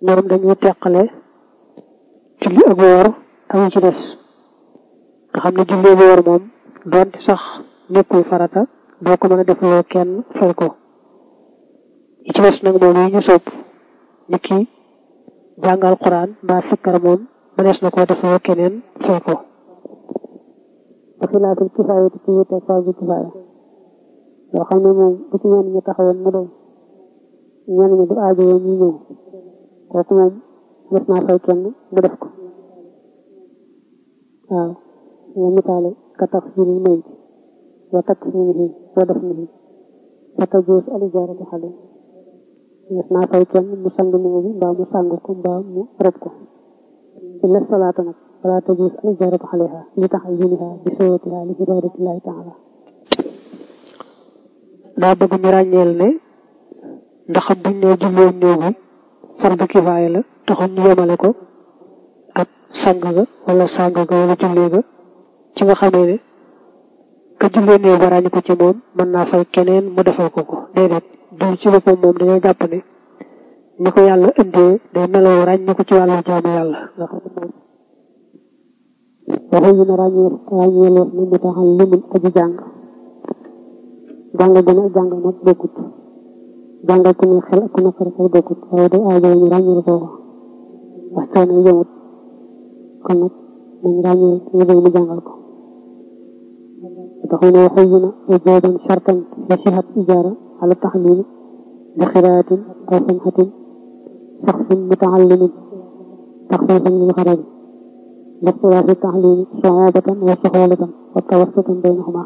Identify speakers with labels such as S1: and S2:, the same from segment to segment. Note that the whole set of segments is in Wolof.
S1: ñoom dañuy teqale julli ak woor ak ci des nga xam ne julli ak woor moom doonte sax nekkul farata doo ko mën a defloo kenn fay ko yi ci des nag moom yi ñu sopp ni ki jàngal quran mbaa sikkar moom mënees na koo defloo keneen fay ko xilaatul kifaaya ci wute fardu kifaaya yoo xam ne moom bu ci ñenn ñi taxawoon mu doy ñenn ñi du aajo ñu ñëw kooku moom mës naa fay kenn mu def ko waaw nga misaale ka tax siril mayit wa takk sinihi wa def nihi fa tajuus alijaaratu xale mës naa fay kenn mu sang néew bi mbaa mu sang ko mbaa mu rob ko illa salaata nag wala tajuus alijaaratu xaleha li tax yuniha bi sowatiha li iradatillahi taala daa bëgg ñu ràññeel ne ndax buñ ne jullee néew bi fardu kifaaya la taxul ñu yemale ko ak sang ga wala sang ga wala jullee ga ci nga xamee ne ka jullee néew ba ràññi ko ci moom mën naa fay keneen mu defal ko ko déedéet du ci boppam moom dañoo jàpp ne ni ko yàlla indee day meloo ràññi ko ci wàllu jaamu yàlla nga xam ne moom waxu ñu ne ràññee ràññeeleef ni mu taxal limun aji jàng jàng gën a jàng nag bokkut jàngal ku ne xel ak ku ne xel xel bokkut waaye day aajo ñu ràññeel ko wax coono yëmut kon nag nañ ràññeel ñu bëgg mu jàngal ko taxu ne waxu ñu ne ujooban shartan la sihat ijaara ala taxlimi bi xiraatin aw samxatin saxsin mutaallimin taxfiifan lil xarabi لاختلاف التعليم صعوبة وسهولة والتوسط بينهما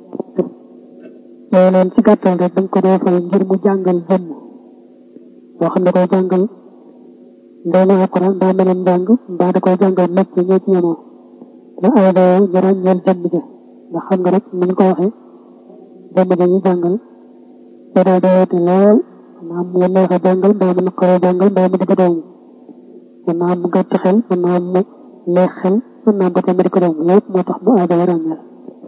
S1: loolu ci gàttal rek dañ ko dee fay ngir mu jàngal jëmm boo xam ne koy jàngal ndey na alquran mbaa meneen njàng mbaa da koy jàngal métier ñoo ci yemoo la ay dayoo ñu ràññeel jëmm ja ndax xam nga rek ni ñu ko waxee jëmm ja ñu jàngal da day dayoote lool maanaam mu neex a jàngal mbaa mu naqaree jàngal mbaa mu digg doomu mën naa mu gàtt xel mën naa mu neex xel mën naa ba tamit ko doomu lépp moo tax mu aada ràññeel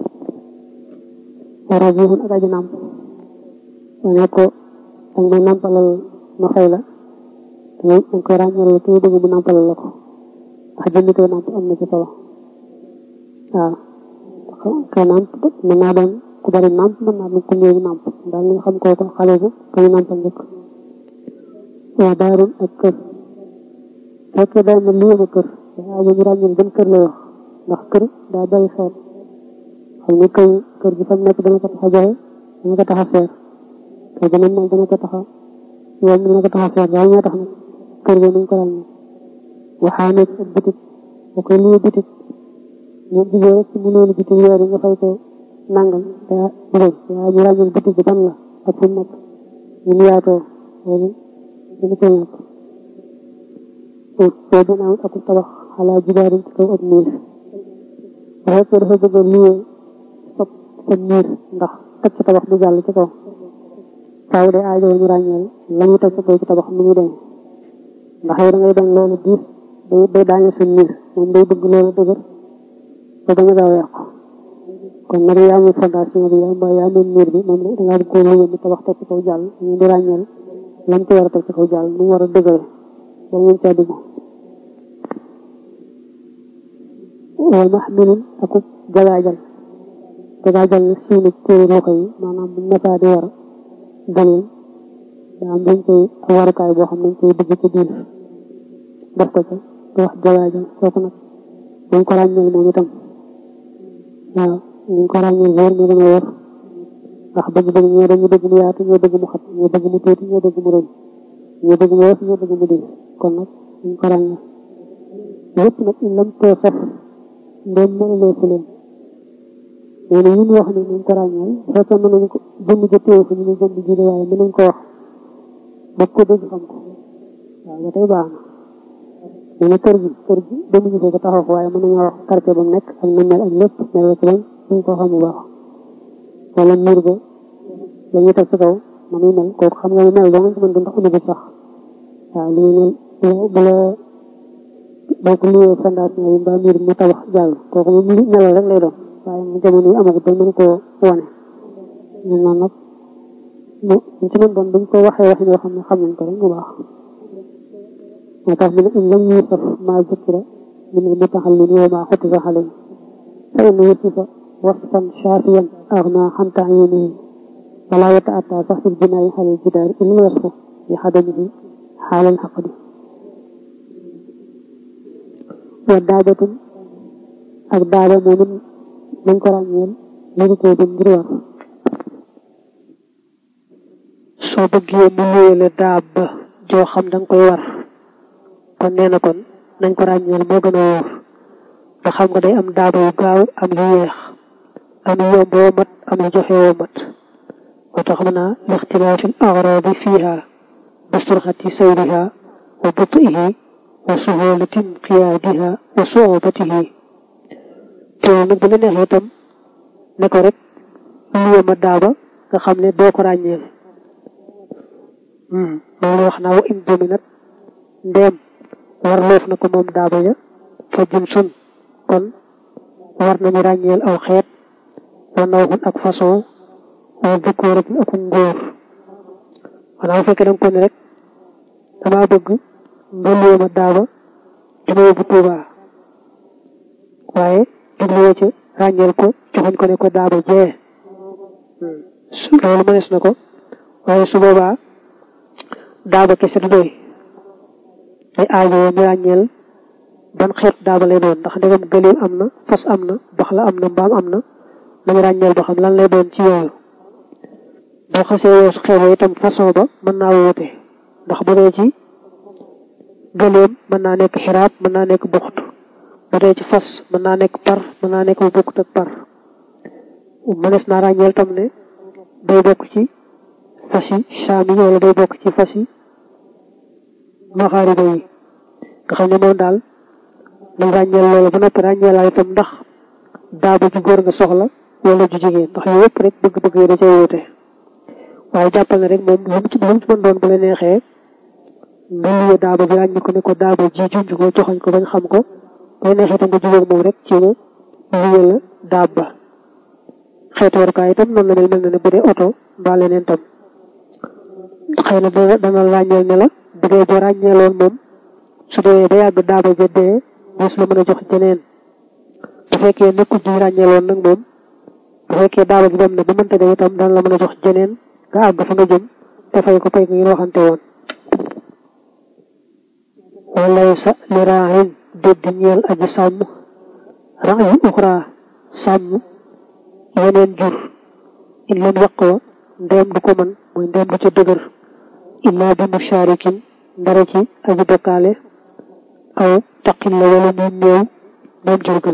S1: wara jiixun ak aji nàmp ne ko dañ may nàmpalal ma fay la dañ koy ràññale ki bëgg mu nàmpalal la ko ndax jëmmi koy nàmp am na ci solo waaw koy nàmp mën naa doon ku bari nàmp mën naa doon ku néew nàmp daal li nga xam koo ko xale bu koy nàmpal njëkk waa daarun ak kër fekkee day na lii ma kër daa ñu ràññal gën kër lay wax ndax kër daa bari xeet xam ni kër kër gi fa nekk dana ko tax a joxe dana ko tax a seer kër gi nag moom dana ko tax a yoon dana ko tax a seer daal ñoo tax nag kër gi nañ ko ràññee waxaa nekk ak bitik boo koy lii bitik ñu jigéen rek ci mu noonu bitik weer yi nga fay ko nangam daa bëgg waaye ñu ràññal bitik bi ban la ak fu nekk ñu mu yaatoo loolu dana ko ñàkk boo dina am ak tabax xalaa jibaarin ci kaw ak miir bu fekkee dafa bëgg a liyee sob sa miir ndax teg ci tabax du jàll ci kaw faaw day aajo ñu ràññeel la ñu teg ci kaw ci tabax mu ñu dem ndax yow da ngay bañ loolu diis day day daane sa miir moom day bëgg loolu dëgër ba bañ a gaaw yàqu kon nag yaa moom fondation bi yaa mbaa yaa moom miir bi moom da ngaa bëgg koo liyee ni tabax teg ci kaw jàll ñu di ràññeel lañ ci war a teg ci kaw jàll nu mu war a dëgëre ba ngeen caa dugg wal maxmilun akub jagaajal jagaajal na suunu téere loxo yi maanaam bu nekkee di war gëleen daa am dañ koy warukaay boo xam ne dañ koy dugg ci biir def ko ca di wax jagaajal kooku nag dañ ko ràññeel moom itam waaw ñu ko ràññeel wóor ñu dana wóor ndax bëgg-bëgg ñoo dañu bëgg mu yaatu ñoo bëgg mu xat ñoo bëgg mu tuuti ñoo bëgg mu rëy ñoo bëgg mu woyof ñoo bëgg mu diis kon nag ñu ko ràññeel lépp nag in lam too saf ndéem mënuloo fi leen nee na ñun wax ne nañ ko ràññeel bu fekkee mën nañ ko jënd ja téew fa ñu ne jënd ji waaye mën nañ ko wax ba ko dégg xam ko waaw ba tey baax na nee na kër gi kër gi demuñu ko ba taxaw ko waaye mën nañoo wax quartier ba mu nekk ak na mel ak lépp mel ci bañ suñ ko xam bu baax wala mur ba la ñuy teg ci kaw na muy mel kooku xam nga mu mel doo nga ci mën di ndax amagu sax waaw li ñu ne bu la boo ko liyee fondation yi mbaa mbir mu tabax jàll kooku moom melal rek lay doon waaye mu jamono yi amagut ba mën koo wane ñun noonu nag mu ci mën doon buñ ko waxee wax yoo xam ne xam nañ ko rek mu baax moo tax mu ne in lam yusaf maa zukira min al mutaxallin wa maa xutifa xalay fa in yusufa wasfan shaafiyan agna xan taayinihi wala yataata sax fil binaayi xalal jidaari illa wasfu bi xadamihi xaalal xaqdi wa daabatun ak daaba moom it nañ ko ràññeel lañu koy dem ngir war
S2: soo bëggee mu luyele daab ba joo xam danga koy war kon nee na kon nañ ko ràññeel moo gën a wóor ndax xam nga day am daaba yu gaaw am yu yeex am yu yomb woo mat am yu joxe woo mat moo tax mën naa lixtilaafi l agradi fiiha bi surxati sayriha wa butihi wa suhulatin qiyaadiha wa suubatihi te nag bu la neexee itam ne ko rek luye ma daaba nga xam ne doo ko ràññeel loolu wax naa wa in dominat ndeem war loof na ko moom daaba ja fa jëm sun kon war nañu ràññeel aw xeet wa nawxun ak façon wa dukóoratin ak ngóor maanaam bu fekkee danga ko ne rek damaa bëgg nga luye ma daaba dama yóbbu Tuubaa waaye jubluwoo ci ràññeel ko joxoñ ko ne ko daaba jee su loolu mënees na ko waaye su boobaa daaba kese du doy day aajowoo ñu ràññeel ban xeet daaba lay doon ndax ndegam gëléem am na fas am na bax la am na mbaam am na nañu ràññeel ba xam lan lay doon ci yooyu boo xasee weesu xeet wa itam façon ba mën naa woote ndax bu dee ci gëléem mën naa nekk xiraab mën naa nekk buxtu bu dee ci fas mën naa nekk par mën naa nekk bu bokkut ak par mënees naa ràññeel tam ne day bokk ci fas yi saam yi wala day bokk ci fas yi maxaariba yi nga xam ne moom daal nañ ràññeel loolu ba noppi ràññeelaal itam ndax daaba ju góor nga soxla wala ju jigéen ndax yooyu yëpp rek bëgg-bëgg yi da cay wóote waaye jàppal ne rek moom lu mu ci lu mu ci mën doon bu la neexee nga luye daaba bi ràññi ko ne ko daaba ji junj ko joxoñ ko bañ xam ko bu la neexee itam nga jubóog moom rek ci ne luye la daaba xeetu warukaay itam noonu la mel mel na ne bu dee oto mbaa leneen tam xëy na dana dana ràññeel ne la bu dee boo ràññeeloon moom su dee ba yàgg daaba ja dee bés la mën a jox jeneen bu fekkee nekkul ñu ràññeeloon nag moom bu fekkee daaba gi dem na ba mënta dem itam dana la mën a jox jeneen nga àgg fa nga jëm te fay ko fay ko ngeen waxante woon walay sa li raaxin dédd ñeel aji sàmm raayu uxra sàmm yeneen jur in leen waq wa ndeem du ko mën mooy ndeem du ca dëgër illaa bi musharikin ndara ci aji bokkaale aw taqil la wala muy néew moom jurgal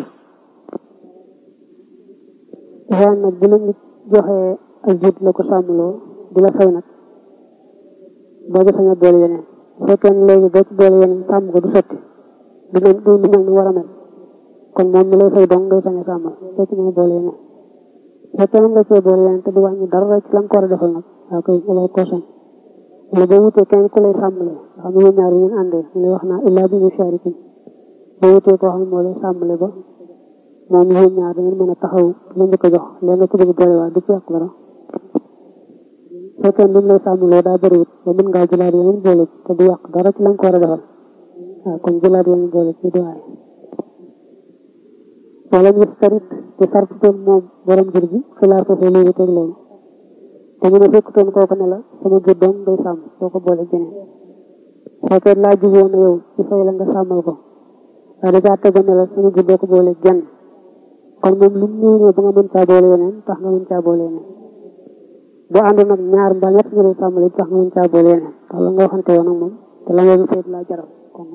S1: waan nag bu la nit joxee ak jiit la ko sàmmloo di la fay nag boo ci sañ a boole yeneen bu fekkee ne léegi boo ci boole yeneen sàmm ko du sotti du mel du mel ni war a mel kon moom mi lay fay dong ngay sañ a sàmmal boo ci mën a boole yeneen bu fekkee ne nga cee boole yeneen te du wàññi dara ci la nga ko war a defal nag waaw kay lay ko sañ wala boo wutee kenn ku lay sàmmale nga xam ne yéen ñaar yi ngeen àndee mu lay wax naa illaa bi musharikin boo wutee koo xam ne moo lay sàmmale ba moom yéen ñaar da ngeen mën a taxaw la njëkk a jox leen nga ci bëgg boole waa du ci yàq dara fekkee lim lay sàmmloo daa bëriwut ba mën ngaa jëlaat yeneen boole te du yàq dara ci la nga ko war a defal waaw kon jëlaat yeneen boole ci du waay wala ñu sarit te sartutoon moom borom jur gi xilaar ko fee léegi teg loolu te ñu ne fekkutoon kooku ne la sama jur doom day sàmm soo ko boole jeneen fekkee laa jugoon na yow ci fay la nga sàmmal ko waaye da caa tegoon ne la sama jur doo ko boole jenn kon moom lu mu ñëw ba nga mën caa boole yeneen tax nga mën caa boole yeneen boo àndoon nag ñaar mbaa ñett nga lay sàmmale tax nga mën caa boole yeneen tax la nga waxante woon ak moom te la nga fay laa jaral kon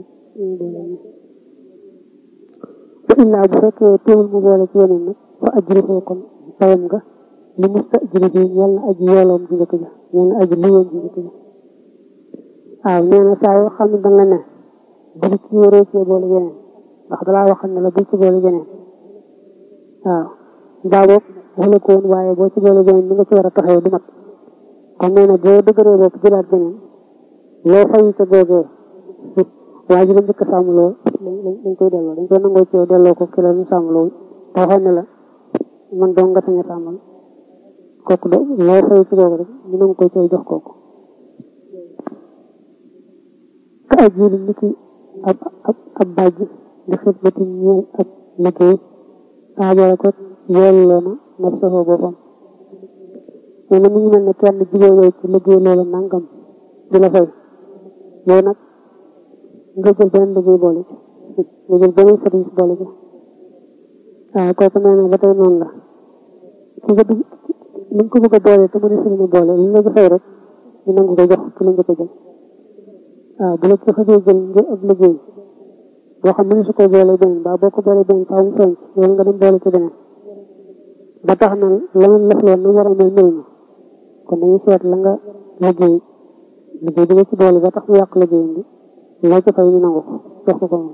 S1: ba illaa bu fekkee teewul mu boole ci yeneen nag fa ajri fee kon fayam nga li musta ajri bi ñeel na aji yooloom ji njëkk ja ñeel na aji liyoom ji njëkk ja waaw nee na saa yoo xam ne danga ne bul ci waree cee boole yeneen ndax dalaa waxal ne la bul ci boole yeneen waaw mbaa boog wala ko woon waaye boo ci boole beneen ni nga ci war a taxawee du mat kon nee na boo dëgëree bopp jëlaat beneen loo fayu ca googee waa ji la njëkk a sàmmloo dañ koy delloo dañ koy nangoo ci yow delloo ko ki la ñu sàmmloo te waxoon ne la man dong nga sañ a sàmmal kooku do loo fayu ci googu rek ñu nangu koy ci jox kooku ka ajili ni ki ab ab ab bàjj di xidmati ñeel ab liggéey aajara ko yelloo na naf soxoo boppam nee na mi ngi mel ne kenn jigéen yow ci liggéey loolu nangam di la fay yow nag nga jël beneen liggéey boole ci nga jël beneen service boole ci waaw kooku nee na ba tey noonu la ci nga dugg li nga ko bëgg a boole te mën a sëriñ boole li nga fay rek ñu nangu ko jox ci la nga ko jël waaw bu la ci xëjee jël ngir ab liggéey boo xam ne su ko boole beneen ba boo ko boole beneen faaw mu feeñ loolu nga dem boole ci beneen ba tax na la ngeen lef loon nu war a mel mel kon dañuy seet la nga liggéey liggéey bi nga ci boole ba tax mu yàq liggéey bi loo ci fay ñu nangu ko jox ko ko moom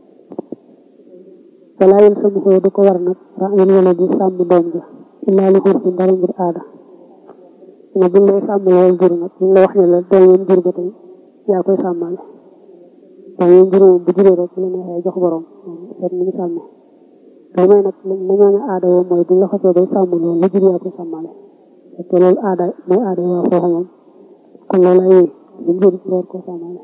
S1: walaa yéen sama xëy du ko war nag raayul wala di sàmm doom ja illaa li xur fi dara ngir aada ne buñ lay sàmm loolu jur nag buñ la wax ne la doom yéen jur ba tey yaa koy sàmmale doom yéen jur bu juree rek la neexee jox borom seet ni ñu sàmmee li may nag la ñooñu aada woo mooy buñ la xasee bay sàmm loolu la jur yaa koy sàmmale te loolu aada mooy aada waa foofu moom kon loolu ay buñ jur war koo sàmmale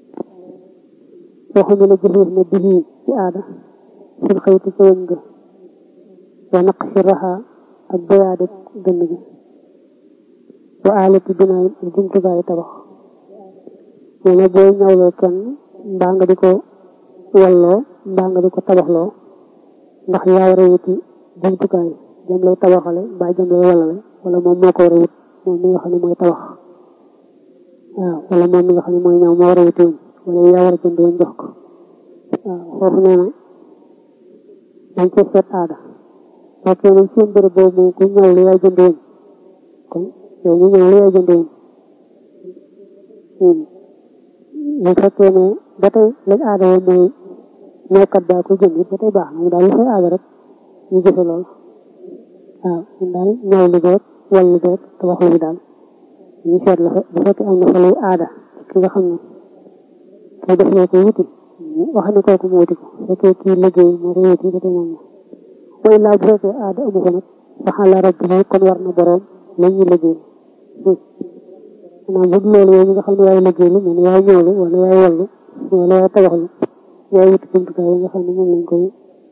S1: waxuñu la jëfeef ne bii ci aada fil xëyti ca wëñ ga wa naq si raxa ak boyaade gënn gi wa aalati binaayin ak jumtukaayu tabax nee na booy ñawloo kenn mbaa nga di ko walloo mbaa nga di ko tabaxloo ndax yaa war a wuti jumtukaay jëm lay tabaxale mbaa jëm lay wallale wala moom moo ko war a wut moom mi nga xam ne mooy tabax waaw wala moom mi nga xam ne mooy ñaw moo war a wuti woon wala yaa war a jënd woon jox ko waaw foofu nee na dañ cee seet aada fekkee ne seen bërëb boobu moom ku ñëw lu yaay jënd woon kon yow ñu ñëw lu yaay jënd woon bu fekkee ne ba tey lañ aada woon mooy ñëwkat baa ko jënd ba tey baax na mu daal li fay aada rek ñu jëfe loolu waaw ñun daal ñëw lu beeg wal lu beeg te wax lu bi daal ñu seet la fa bu fekkee am na fa luy aada ki nga xam ne kay def loo ko wuti wax ne kooku mu wuti ko fekkee kii liggéey moo ko wuti ba tey moom wa illaa bu fekkee aada amu ko nag fa xala rabbi kon war na boroom la ñuy liggéey maanaam bu dul loolu yow mi nga xam ne yaay liggéey lu mel ne yaay ñëwlu wala yaay wallu wala yaay tabaxlu yaay wuti jumtukaay yi nga xam ne moom lañ koy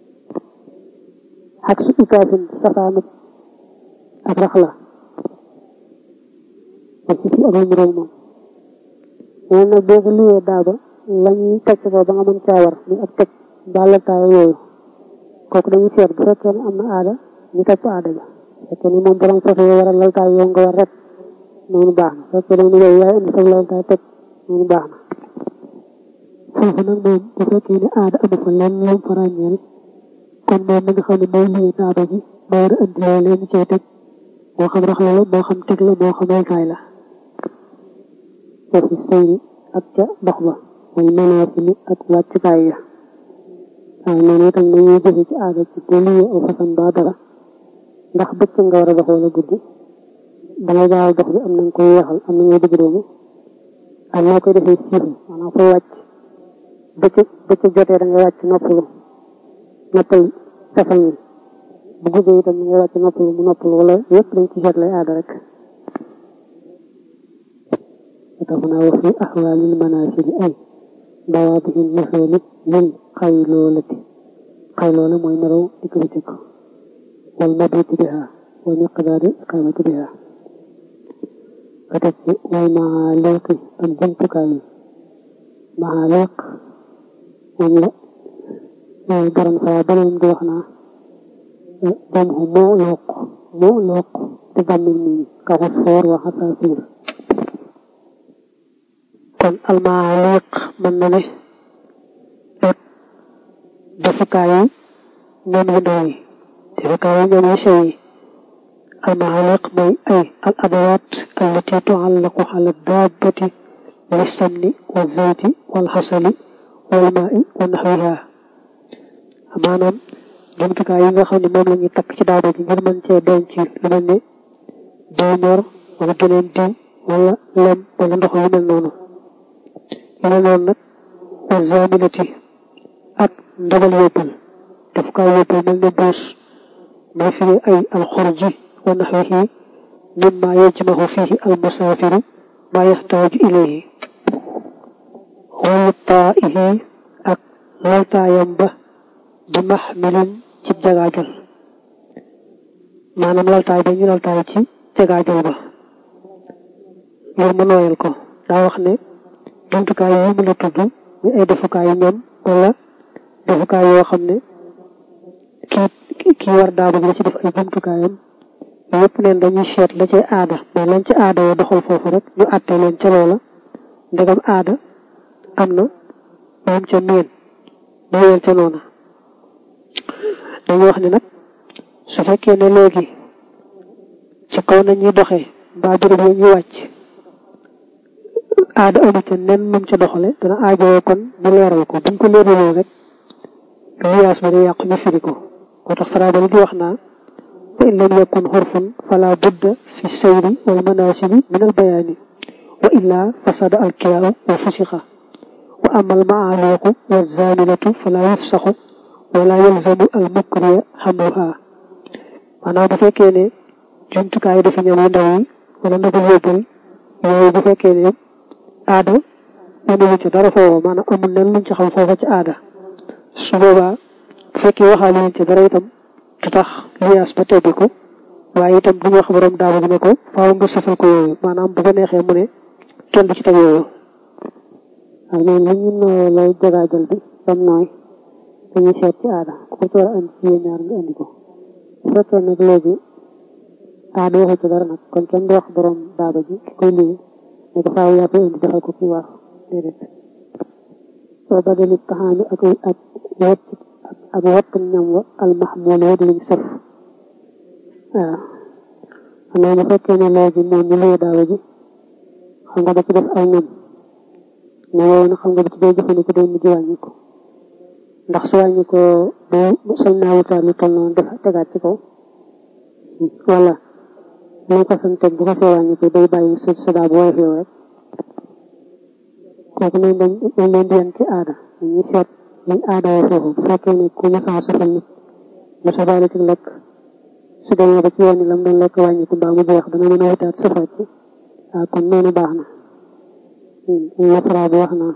S1: ak su ikaafin safaanut ak rax la ak si fi ak lu mu roog moom nee nag boo ko liyee daaba la ñuy teg ko ba nga mën caa war ni ak teg bàllataay yooyu kooku dañuy seet bu fekkee ne am na aada ñu topp aada ja fekkee ni moom borom foofu yow war a laltaay yow nga war rek noonu baax na fekkee ne yow yaay indi sa laltaay teg noonu baax na foofu nag moom bu fekkee ne aada amu fa lenn lañ fa ràññeel kon moom mi nga xam ne mooy lii daaba ji moo war a indi loolu ñu cay teg moo xam rax la la moo xam teg la moo xam laltaay la foofu sëy ak ca dox ba mooy manaasili ak wàccukaay ya waaw noonu itam nañuy jëfe ci aada ci bu liyee aw façon ba dara ndax bëccëg nga war a dox wala guddi dangay gaaw dox bi am nañ koy yeexal am nañoo dëgg doomu ak noo koy defee siifu maanaam fooy wàcc bëccëg bëccëg jotee da ngay wàcc noppalu noppal safal mi bu guddee itam da ngay wàcc noppalu mu noppalu wala yëpp dañ ci seet lay aada rek taxuna wa fi axwaalil manaasili ay dawaatihi nuxooli lil xayloolati xayloola mooy nelaw di ko bëccëg wal mabiiti biha wa miqdaari iqaamati biha ka teg ci wal maaliqi ak jumtukaay yi maaliq moom la garan faa beneen di wax naa jam xu moo looq moo looq di bàmmil mi ka xusfoor wa xasaafiir kon almaaliq mën na ne ak defukaay yi ñoom yu ndaw yi defukaay yi ñoom yu sew yi almaaliq mooy ay al adawaat allati tuallaqu ala daabati min samni wa zayti wal xasali wal maai wa naxwiha maanaam jumtukaay yi nga xam ne moom la ñuy takk ci daaba ji ngir mën cee denc lu mel ne diw ñor wala geneen diw wala lem wala ndox yu mel noonu yu mel noonu nag wa zaminati ak ndabal yóbbal daf kaa yóbbal mel ne buus may fi ay alxurji wa naxwihi mimma yajmahu fihi almusaafiru ma yaxtaaju ilayhi
S2: wayu taihi ak laltaayam ba bi maxmilin ci jagaajal maanaam laltaay ba ñu laltaay ci jagaajal ba ngir ma nooyal ko daa wax ne jumtukaay yi mu la tudd ñu ay defukaay ñoom wala defukaay yoo xam ne kii kii war daaba ji la ci def ay jumtukaayam yëpp neen dañuy seet la ci aada mais lañ ci aada yoo doxal foofu rek ñu àtte leen ca loola ndegam aada am na moom ca meen ñu weel ca noona dañu wax ne nag su fekkee ne léegi ci kaw nañuy doxee mbaa béréb yi ñuy wàcc aada amu ca nen num ca doxale dana aajowoo kon ñu leeral ko buñ ko leeraloo rek liyaas ba di yàqu ñu firi ko moo tax farabali di wax naa fa in lam yakun xurfun fala budda fi sayri wal manasibi min al bayaani wa illa fasada al kiyaau wa fusixa wa ama al maaliqu wa zaminatu fala yufsaxu wala yalzamu al mukriya xamluha maanaam bu fekkee ne jumtukaay dafa ñam yu ndaw yi wala ndagu yóbbal yooyu bu fekkee ne aada mënuñu ci dara foofu maanaam amul nen luñ ci xam foofa ci aada su boobaa bu fekkee waxaale luñ ci dara itam du tax liyaas ba tebbi ko waaye itam bu ñu wax borom daaba bi ne ko faaw nga safal ko yooyu maanaam bu ko neexee mu ne kenn du ci teg yooyu
S1: waaw ñoom li ñu nooyee lay jagaajal bi bam nooy dañuy seet ci aada ku ko ci war a indi ci yéen ñaar nga indi ko bu fekkee nag léegi aada waxu ci dara nag kon kenn du wax borom daaba ji ki koy lii ne ko faaw yaa koy indi defal ko kii war déedéet soo badali taxaani ak ak wet ak wett ñam wa almaxmuuloo di luñ sëf waaw xanaa bu fekkee ne léegi moom ñu lée daawa ji xam nga da ci def ay ñam ne yooyu nag xam nga da ci day jëfandikoo day mujj wàññi ko ndax su wàññi ko du sañ naa wutaat lu toll noonu def tegaat ci kaw wala lu ko sañ teg bu ko see wàññi ko day bàyyi sa sa daa bu woyof yow rek kooku nañ dañ dañ leen di yan ci aada dañuy seet lañ aada woo foofu bu fekkee ne ku mosaa safal nit mu safaale ci lekk su demee ba ci yoon lam doon lekk wàññi ko mbaa mu jeex dana mën a wutaat safaat ci waaw kon noonu baax na nasara bi wax naa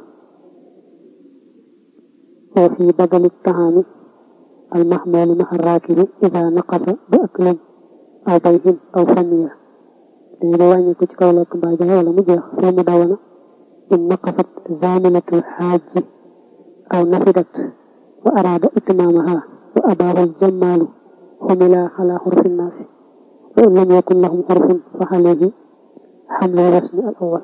S1: foo fi badali taxaami al mahmuli maxa raakibi ida naqasa bi aklin aw bayhin aw faniya dañu da wàññi ko ci kaw lekk mbaa jaay wala mu jeex foo mu dawana in naqasat zaminatul xaaji aw nafidat wa araada itmaamaha wa abaahu aljammaalu xumila ala xurfi nnaasi wa in lam yakun lahum xurfun fa xalehi xamlu wasni al awal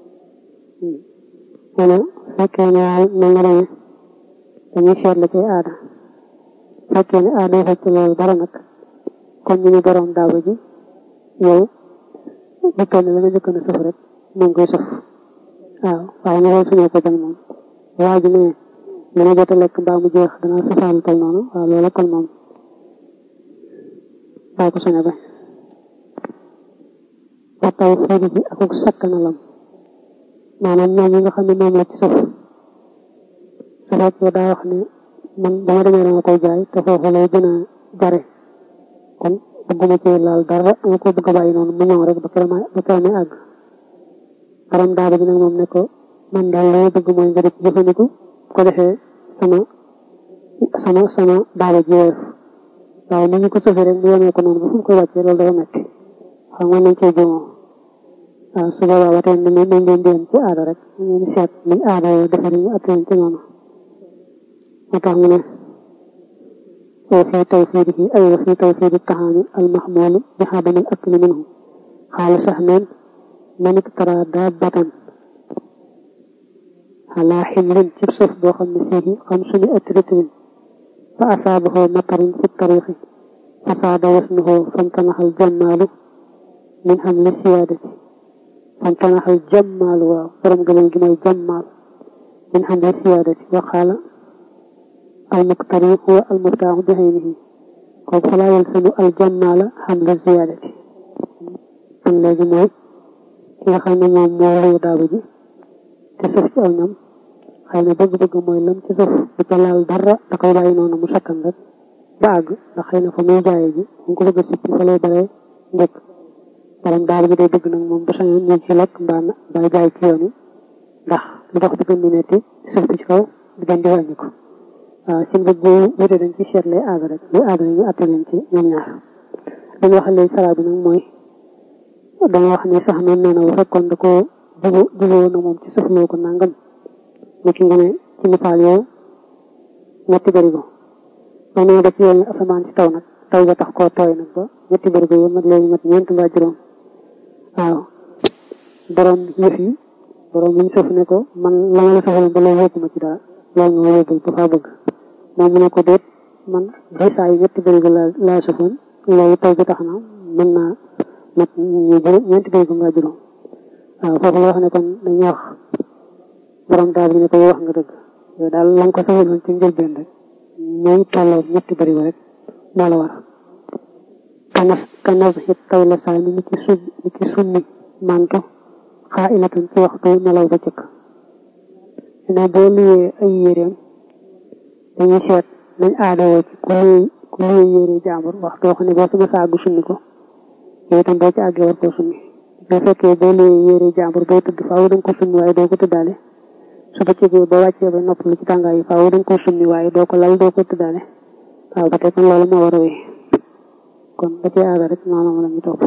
S1: wala fekkee ne waay mel na demee dañuy seet la cay aada fekkee ne aada fekk loolu dara nag kon ñu ni borom daaba ji yow dikkal ne la nga njëkk na sëf rek moom koy sëf waaw waaye nga xool suñu ko bañ moom waa ji ne li ma jot a lekk mbaa mu jeex dana safaalu tol noonu waaw loola kon moom baa ko suñu bañ wa taw fii bi akuk sakkanalam maanaam ñoom ñi nga xam ne moom la ci sëf su fekkee daa wax ne man dama demee dama koy jaay te foofu lay gën a jare kon bëgguma ci laal dara nga ko bëgg a bàyyi noonu mu ñëw rek ba keroog ba keroog may àgg borom daaba ji nag moom ne ko man daal la bëgg mooy nga def jëfandiku ko defee sama sama sama daaba ji woyof waaye ni ñu ko sëfee rek bu yemee ko noonu ba fu mu koy wàccee loolu dafa metti xam nga nañ cee juumoo waaw su boobaa ba tey nañ leen di yem ci aada rek ñu ngi seet nañ aada yoo defee ñu attee ci noonu moo tax mu ne وفي توفيره أي وفي توفير الطعام المحمول بعدم الأكل منه قال سهمان من اقترى دابة على حمل تبصف بوخم فيه خمسمائة رتل فأصابه مطر في الطريق فصعد وزنه فامتنح الجمال من حمل سيادته فامتنح الجمال وفرم قبل جمال الجمال من حمل سيادته وقال المقتري هو المرتاح بعينه kon fala yalsamu aljannaala xamla ziyaadati kon léegi mooy ki nga xam ne moom moo luy daaba ji te sëf ci aw ñam xëy na bëgg-bëgg mooy lam ci sëf bu ca laal dara da koy bàyyi noonu mu sakkan rek ba àgg ndax xëy na fa muy jaayee ji mu ko bëgg a sippi fa lay baree njëkk borom daaba ji day bëgg nag moom bu sañoon ñu ci lekk mbaa mbaa jaay ci yoon yi ndax lu dox di gën di metti suuf bi ci kaw di gën di wàññi ko waaw seen bëgg bu wute dañ ci seet lay aada rek lu aada ñu atte leen ci ñoom ñaar dañu wax léegi salaa bi nag mooy danga wax ne sax noonu nee na bu fekkoon da ko jubu juboo na moom ci suufloo ko nangam ni ki nga ne ci misaal yow ñetti bërigo ba nee def yoon asamaan ci taw nag taw ba tax koo tooy nag ba ñetti bërigo yi mat léegi mat ñeent mbaa juróom waaw borom yëf yi borom liñ sëf ne ko man la nga la sëfaloon ba loolu yóbbu ma ci dara loolu nga ma yóbbul bu faa bëgg moom mu ne ko déet man day saa yu ñetti bërigo laa laa sëfoon léegi taw bi tax na mën naa mat ñu juróom ñeenti bërigo mbaa juróom waaw foofu la wax ne kon dañuy wax borom daal bi ne ko yow wax nga dëgg yow daal la nga ko sëfaloon ci njëlbeen rek muy tolloo ñetti bërigo rek moo la war kanas kanas it taw la saa ni ci sum ni ci summi manto xaa ilatan ci waxtu nelaw ba cëkk ne boo luyee ay yéreem dañuy seet nañ aadawoo ci ku luy ku luyee yére jaambur waxtu wax ne boo fi nga saagu summi ko yow itam boo ci àggee war koo summi boo fekkee boo luyee yére jaambur booy tudd faaw danga ko summi waaye doo ko tuddaale su ba cëgee boo wàccee ba nopp lu ci tàngaay yi faaw danga ko summi waaye doo ko lal doo ko tuddaale waaw ba tey kon loolu moo war a wéy kon ba ci aada rek noonu la ñu topp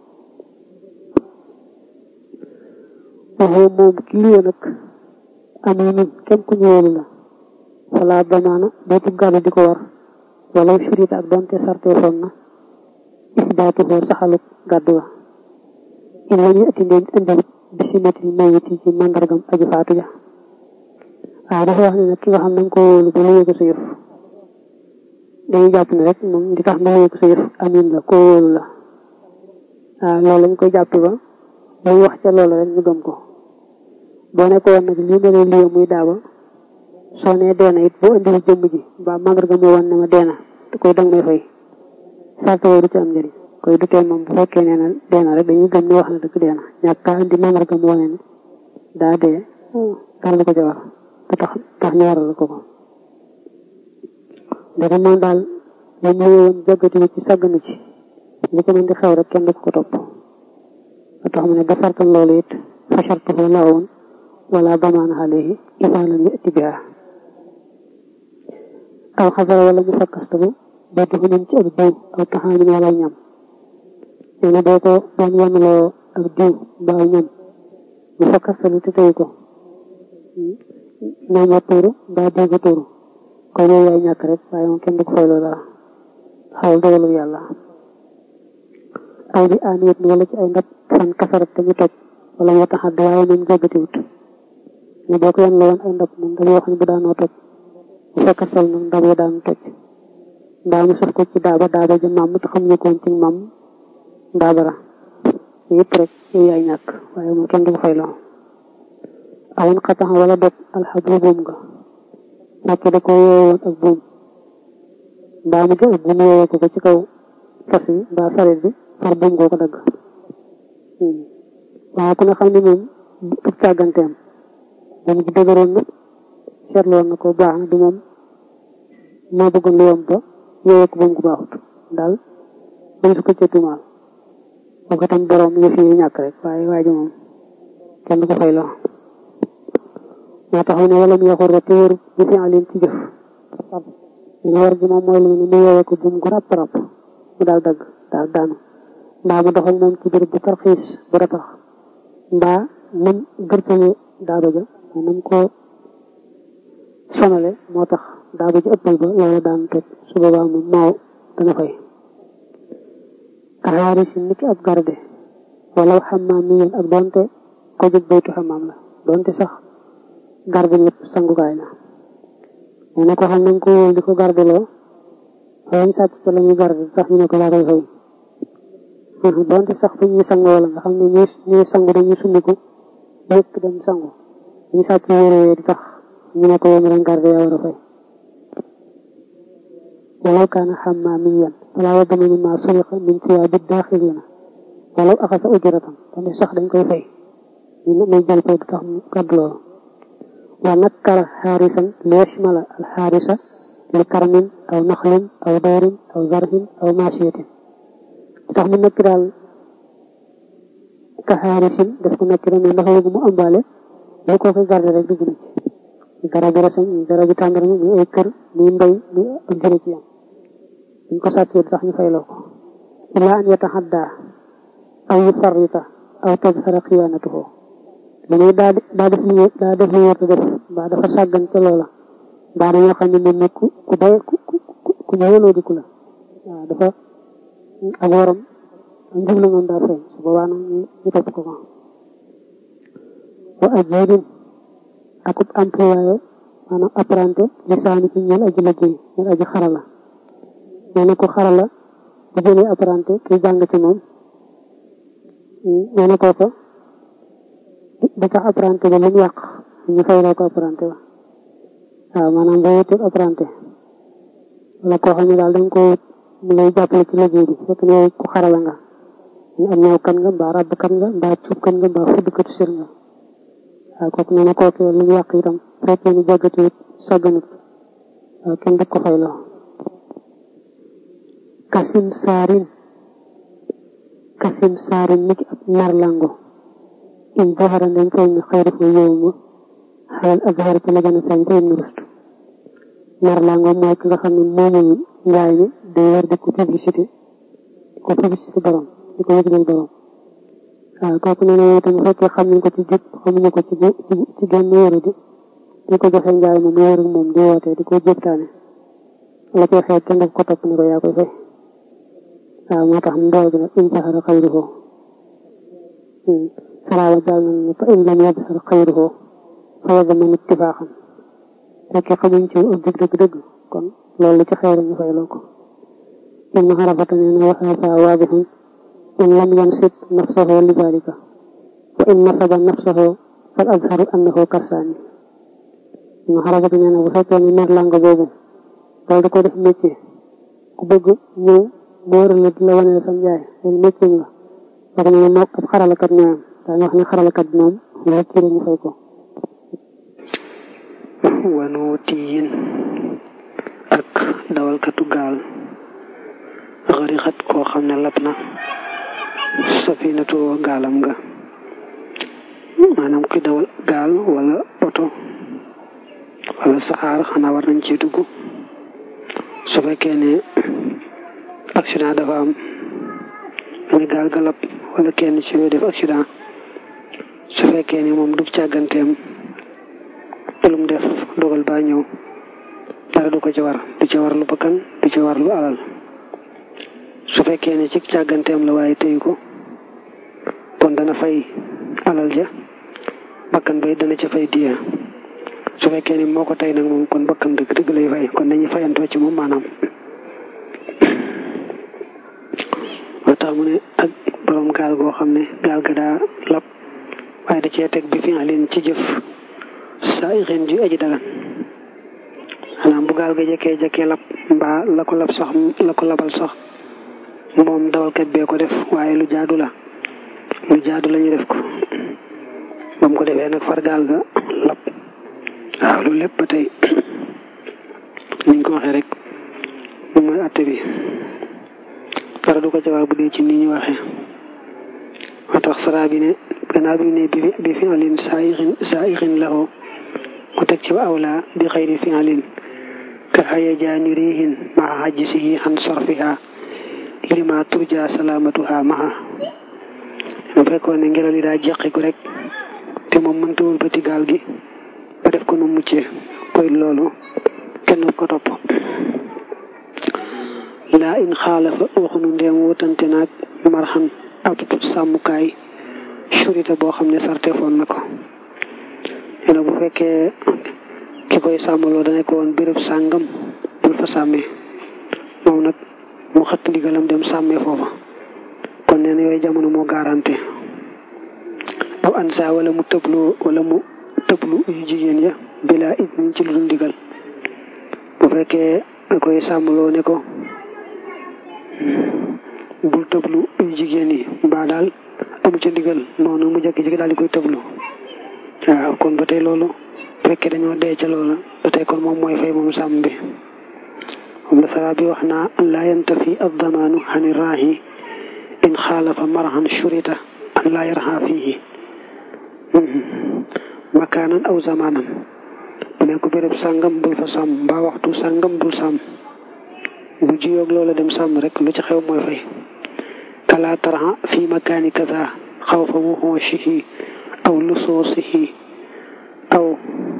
S1: waxoo moom ki liyee nag amee nun kenn ku ñëwelu la wala damaana dootu gàllu di ko war wala surita ak doonte sarte foon na isbaatu xoo saxalu gàddu wa in la ñu ati ndeen indiwut bisimatil mayiti ci mandargam aji faatu ja waaw dafa wax ne nag ki nga xam nañ ko wóolu ba luyee ko sa yëf dañuy jàpp ne rek moom di tax ma luyee ko sa yëf amin la koo wóolu la waaw loolu lañ koy jàpp ba dañ wax ca loolu rek ñu gëm ko boo nekk woon nag lii ma lay liyee muy daaba soo nee deena it boo indiwul jëmm ji mbaa mandarga mu woon ne ma deena te koy dang may fay sart woo du ci am njëriñ koy du tee moom bu fekkee nee na deena rek dañuy gëm ne wax na dëgg deena ñàkk kaa indi mandarga mu wane ne daa dee dara ko ca war ba tax tax ñu waral ko ko dafa moom daal la ñu woon jagati ci sagganu ci li ko mën di xew rek kenn du ko topp ba tax mu ne ba sartam loolu it fa shartuhu lawun wala damaan alayhi idaa lam yati biha aw xasara wala mu fakkastabu ba duxu nañ ci ak diw aw taxaamin wala ñam nee na boo ko doon yemloo ak diw ba aw ñam mu fakkastabu te tey ko ñam wa tuuru ba diw ga tuuru koy loolu yaay ñàkk rek waaye moom kenn du ko fayloo dara xawal dogalu yàlla aw bi aaniyat wala ci ay ndab fan kasarat te ñu toj wala moo tax àdd waaye moom jàggatiwut ne boo ko yan la woon ay ndab moom ndab yoo xam ne bu daanoo toj bu fekk sol nag ndab ya daanu toj ndaa mu saf ko ci daaba daaba ja maam te xam ñu koon ci maam ndaabara yëpp rek yooyu ay ñàkk waaye moom kenn du ko fayloo awoon xatax wala dog alxabru buum nga nekk da ko yeewoon ak buum mbaa mu jël buum yeewee ko ko ci kaw fas yi mbaa sareet bi far buum goo ko dagg waaw ku ne xam ne moom ak càgganteem moom ji dëgëroon na seetloon na ko baax na du moom moo bëggoon lu yomb ba yeewee ko buum gu baaxut daal dañ su ko ca tumaal boo ko tam borom yëf yi ñàkk rek waaye waa ji moom kenn du ko fay loo moo tax ne wala mu yaxur rek te wër bu fi aleen ci jëf ñu war gi moom mooy lu mu yeewee ko buum gu ràpp ràpp mu daal dagg daal daanu mbaa mu doxal moom ci béréb bu tarxiis bu ratax mbaa nam gërtale daaba ja nam ko sonale moo tax daaba ji ëppal ba loola daan toj su boobaa moom maaw dana fay kaxaari si niki ab garde wala xamaam mi yoon ak doonte ko jóg baytu xamaam la doonte sax garde ñëpp sangukaay la nee na ko xam nañ ko wóol di ko garde loo xawañ sàcc ca la ñuy garde tax ñu ne ko laa koy fay donte sax fu ñuy sangoo la nga xam ne ñuy ñuy sangu dañuy summiku yëpp dem sangu ñu sàcc yére di tax ñu ne ko yow mi leen garde yaa war a fay walaw kaana xammaamiyan falaa yadmanu maa suriqa min siyaabi daaxilina walaw axasa ujratan donte sax dañ koy fay ñu may jël fay du tax mu gàddu loolu wa nakkara xaarisan li yashmala al xaarisa li karmin aw naxlin aw doorin aw zarhin aw maasiyatin tax mu nekk daal ka xaarisin daf ko nekk rek ndax léegi mu ëmbaale lu ko koy garder rek dugg na ci garabu reseñ garabu tàndarma muy ay kër muy mbay muy ak jëre ci yam buñ ko sàccee tax ñu fayloo ko illa an yataxadda aw yufarrita aw tadhara xiyaanatuhu dañuy daa daa def li daa def li war a def mbaa dafa sàggan ca loola mbaa dañoo xam ne moom nag ku ku day ku ku ku ñëwaloo di ku la waaw dafa ak waram ak njub la moom daa feeñ su boobaa nag ñu ñu topp ko ko wa ajibin akub employé maanaam apprenti lisaani ci ñeel aji liggéey ñeel aji xarala nee na ko xarala bu jëlee apprenti ki jàng ci moom nee na kooka di tax apprenti ba lu mu yàq ñu fay la ko apprenti ba waaw maanaam boo wutul apprenti wala koo xam ne daal dañ ko wut mu lay jàppale ci liggéey bi fekk ne ku xarala nga ñu am ñëw kan nga mbaa rabb kan nga mbaa cuub kan nga mbaa fuddkatu sër nga waaw kooku nee na kooku lu mu yàq itam fekkee ni jàggatu it sàgganut waaw kenn du ko fay loo kasim saarin kasim saarin niki ab narlango in zahara ndem feeñ na xayru fa yow ma xalal azhar ci la gën a feeñ feeñ na rustu narlango mooy ki nga xam ne moomul njaay mi day war di ko publicité di ko publicité borom di ko yëgal borom waaw kooku nee na yow itam bu fekkee xam nañ ko ci jub xamuñu ko ci ci genn wéru di di ko joxe njaay moom wéru moom di wootee di ko jëptaane la cay xeet kenn daf ko topp ni ko yaa koy fay waaw moo tax mbool gi nag in zahara xayruhu salaawa jàll nañ ne fa in lam yadhar xayruhu fa yadman ittifaaxan fekkee xamuñ ci ak jub dëgg-dëgg kon loolu ci xëy ñu fay loo ko in xarafata nee na waxaasa waadixun in lam yansib nafsahu li dalika wa in nasaba nafsahu fal azharu annahu kassaani in xarafata nee na bu fekkee ne mer langa boobu loolu da ko def métier ku bëgg ñëw mu waral la di la wane sam jaay loolu métier la wax ne moo ab xaralakat ñooyam daañu wax ne xaralakat bi moom loolu ci ñu fay ko
S2: wanuutiyin ak dawalkatu gaal xarixat koo xam ne lab na safinatu gaalam nga maanaam ki dawal gaal wala oto wala saxaar xanaa war nañ ci dugg su fekkee ne accident dafa am muy gaal ga lab wala kenn ci def accident su fekkee ne moom du càgganteem lu mu def dogal baa ñëw dara du ko ci war du ci war lu bakkan du ci war lu alal su fekkee ne ci càgganteem la waaye teyu ko kon dana fay alal ja bakkan bay dana ca fay diya su fekkee ne moo ko tey nag moom kon bakkan dëgg dëgg lay fay kon dañuy fayantoo ci moom maanaam moo tax mu ne ak borom gaal goo xam ne gaal ga daa lab waaye da cee teg bi fi leen ci jëf saa ixin ju aji dagan maanaam bu gaal ga jekkee jekkee lab mbaa la ko lab sax la ko labal sax moom dawalkat bee ko def waaye lu jaadu la lu jaadu la ñu def ko ba mu ko defee nag far gaal ga lab waaw loolu lépp ba tey niñ ko waxee rek moom mooy atte bi dara du ko ca war bu dee ci ni ñu waxee moo tax sara bi ne gannaaw bi ne bi fi alin saa ixin saa ixin laxoo mu teg ci awla bi xayri fi alin ka xaya jaani riihin maa xajisihi xan sorfiha lima turja salaamatuha maha mu fekkoon ne ngelaw li daa jeqiku rek te moom mënta wëlbati gaal gi ba def ko nu muccee koy loolu kenn ko topp laa in xaalafa waxunu ndeem wutante naag marxan ab sàmmukaay surita boo xam ne sarte foon na ko yéen bu fekkee ki koy sàmmaloo dana ko woon béréb sàngam bul fa sàmmee moom nag mu xëtt ndigalam dem sàmmee foofa kon nee na yooyu jamono moo garanté aw ansa wala mu tëblu wala mu tëblu yu jigéen ya bila it niñ ci lu dul ndigal bu fekkee da koy sàmmaloo ne ko bul tëblu yu jigéen yi mbaa daal amu ca ndigal noonu mu jékki-jékki daal di koy tëblu waaw kon ba tey loolu fekkee dañoo dee ca loola ba tey kon moom mooy fay moom sàmm bi moom la sara bi wax naa laa yantafi addamaanu xani raahi in xaalafa maraxan shurita an laa yarxa fiihi makaanan aw zamaanan bu ne ko béréb sàngam bul fa sàmm mbaa waxtu sàngam bul sàmm bu jiyoog loola dem sàmm rek lu ci xew mooy fay kala taraxa fi makaani kaza xaw fa wuxooshihi aw lusoosihi aw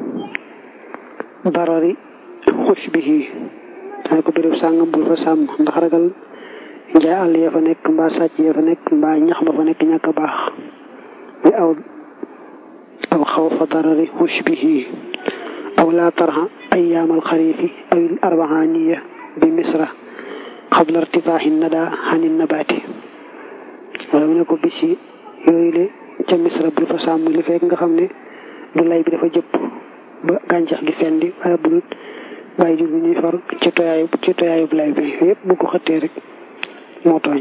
S2: darari xushbihi dana ko béréb sàngam bul fa sàmm ndax ragal njaay àll ya fa nekk mbaa sàcc ya fa nekk mbaa ñax ma fa nekk ñàkk a baax bi aw aw xaw fa darari xushbihi aw laa tarxa ayaam alxarifi aw il arbaaniya bi misra xabla irtifaaxi nada xani nabaati wala mu ne ko bisi yooyu le ca misra bul fa sàmm li fekk nga xam ne du lay bi dafa jëpp ba gàncax gi fendi waaye bul bàyyi jur bi ñuy far ci toyaayu ci toyaayub lay bi yëpp bu ko xëttee rek moo tooñ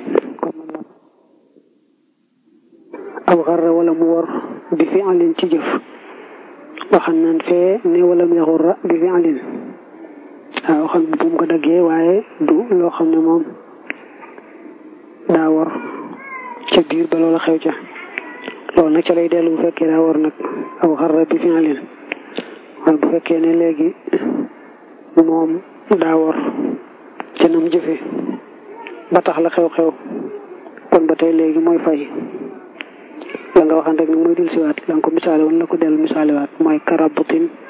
S2: aw xarra wala mu wor bi fi alin ci jëf waxan naan fee ne wala mu yaxurra bi fi alin waaw waxan bu mu ko daggee waaye du loo xam ne moom daa wor ca biir ba loola xew ca loolu nag ca lay dellu bu fekkee daa wor nag aw xarra bi fi alin waaye bu fekkee ne léegi moom daa wor ca nam jëfe ba tax la xew-xew kon ba tey léegi mooy fay la nga waxan rek nag mooy dil siwaat la nga ko misaale woon la ko dellu misaale waat mooy karabutin